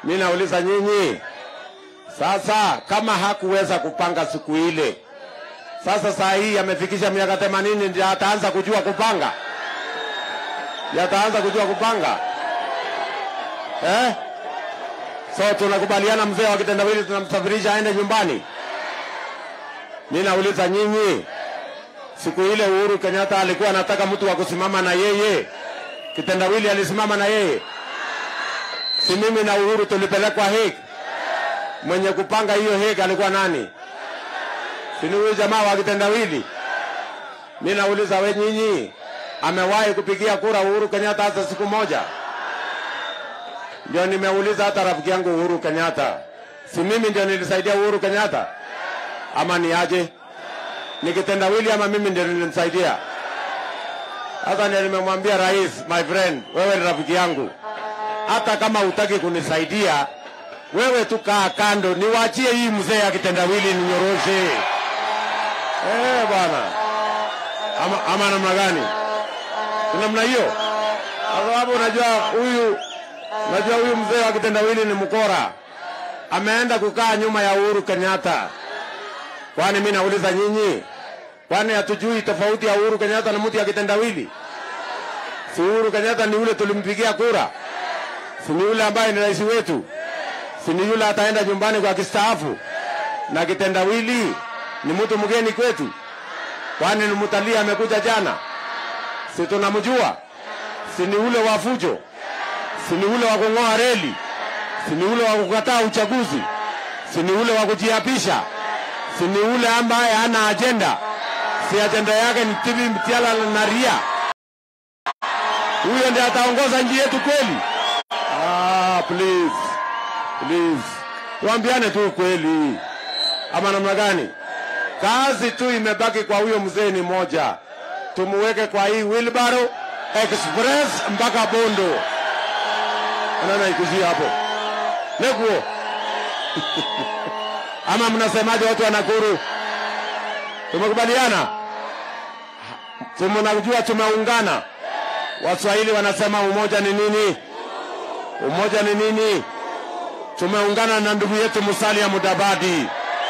Mi nauliza nyinyi sasa, kama hakuweza kupanga siku ile, sasa saa hii amefikisha miaka themanini ndio ataanza kujua kupanga, ndio ataanza kujua kupanga eh? So tunakubaliana mzee wa kitendawili tunamsafirisha aende nyumbani. Mi nauliza nyinyi, siku ile Uhuru Kenyatta alikuwa anataka mtu wa kusimama na yeye, kitendawili alisimama na yeye? Si mimi na Uhuru tulipelekwa Hague? Mwenye kupanga hiyo Hague alikuwa nani? Si ni huyu jamaa wa kitendawili? Mi nauliza we nyinyi, amewahi kupigia kura Uhuru Kenyatta hata siku moja? Ndio nimeuliza hata rafiki yangu Uhuru Kenyatta, si mimi ndio nilisaidia Uhuru Kenyatta ama ni aje? Ni kitendawili ama mimi ndio nilimsaidia? Sasa ndio nimemwambia rais, my friend, wewe ni rafiki yangu, hata kama hutaki kunisaidia wewe tu kaa kando, niwaachie hii mzee ya kitendawili ninyoroshe. Eh bwana, ama, ama namna gani? Ni namna hiyo, kwa sababu unajua huyu unajua huyu mzee wa kitendawili ni mkora, ameenda kukaa nyuma ya Uhuru Kenyatta. Kwani mimi nauliza nyinyi, kwani hatujui tofauti ya Uhuru Kenyatta na mtu ya kitendawili? Si Uhuru Kenyatta ni yule tulimpigia kura, si ni yule ambaye ni rais wetu, si ni yule ataenda nyumbani kwa kistaafu? Na kitendawili ni mtu mgeni kwetu, kwani ni mtalii amekuja jana, si tunamjua? Si ni ule wa fujo, si ni ule wa kung'oa reli, si ni ule wa kukataa uchaguzi, si ni ule wa kujiapisha, si ni ule ambaye hana ajenda, si ajenda yake ni tibi mtiala na ria. Huyo ndiye ataongoza nchi yetu kweli? Ah, please please, tuambiane tu kweli, ama namna gani? Kazi tu imebaki kwa huyo mzee ni moja, tumuweke kwa hii wheelbarrow express mpaka Bondo. Anaona ikuzia hapo nekuo ama mnasemaje watu wa Nakuru? Tumekubaliana, tumenajua, tumeungana. Waswahili wanasema umoja ni nini? Umoja ni nini? Tumeungana na ndugu yetu Musalia Mudavadi.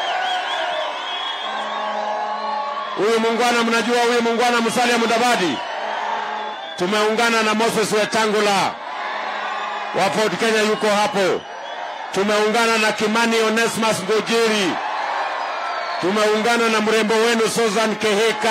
Huyu muungwana, mnajua huyu muungwana Musalia Mudavadi. Tumeungana na Moses Wetangula wa Ford Kenya, yuko hapo. Tumeungana na Kimani Onesmus Ngojiri. Tumeungana na mrembo wenu Susan Keheka.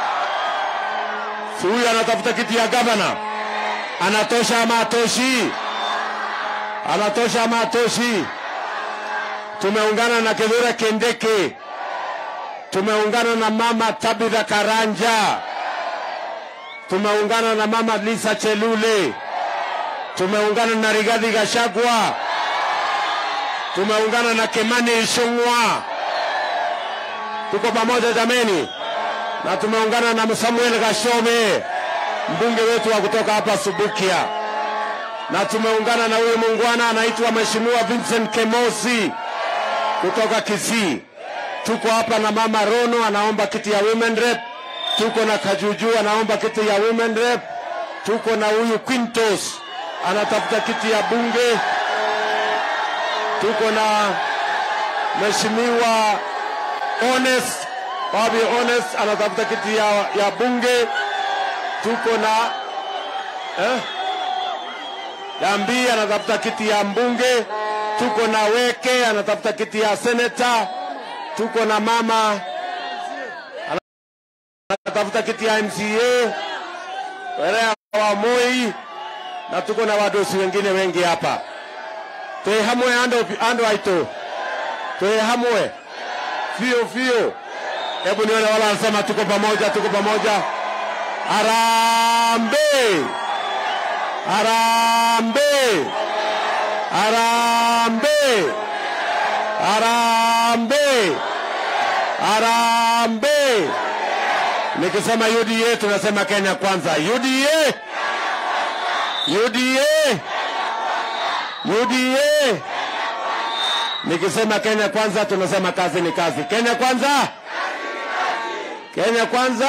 Si huyu anatafuta kiti ya gavana, anatosha ama atoshi? Anatosha ama atoshi? Tumeungana na Kithure Kindiki. Tumeungana na mama Tabitha Karanja. Tumeungana na mama Lisa Chelule. Tumeungana na Rigathi Gachagua. Tumeungana na Kimani Ichung'wa. Tuko pamoja jameni, na tumeungana na Samuel Gashome, mbunge wetu wa kutoka hapa Subukia, na tumeungana na huyu muungwana anaitwa Mheshimiwa Vincent Kemosi kutoka Kisii. Tuko hapa na mama Rono anaomba kiti ya women rep. Tuko na Kajuju anaomba kiti ya women rep. Tuko na huyu Quintos anatafuta kiti ya bunge. Tuko na Mheshimiwa Honest Bobby Honest anatafuta kiti ya, ya bunge. Tuko na eh? Dambi anatafuta kiti ya mbunge. Tuko na Weke anatafuta kiti ya seneta. Tuko na mama anatafuta kiti ya MCA Werea wa Moi, na tuko na wadosi wengine wengi hapa. Twe hamwe ando, ando aito twe hamwe fio fio. Hebu nione wala wanasema tuko pamoja, tuko pamoja. Harambe, harambe, harambe, harambe, harambe. Nikisema UDA tunasema Kenya kwanza. UDA, UDA, UDA. Nikisema Kenya kwanza tunasema kazi ni kazi. Kenya kwanza, Kenya kwanza.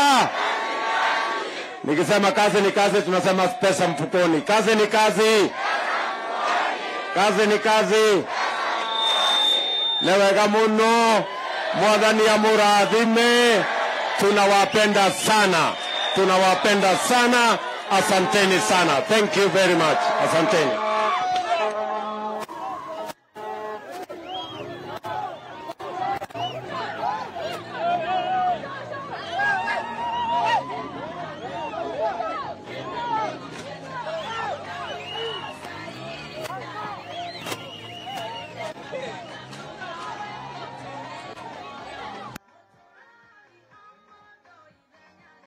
Nikisema kazi ni kazi tunasema pesa mfukoni. Kazi ni kazi, kazi ni kazi nĩ wega mũno mwathani amũrathime tunawapenda sana tunawapenda sana asanteni sana thank you very much asanteni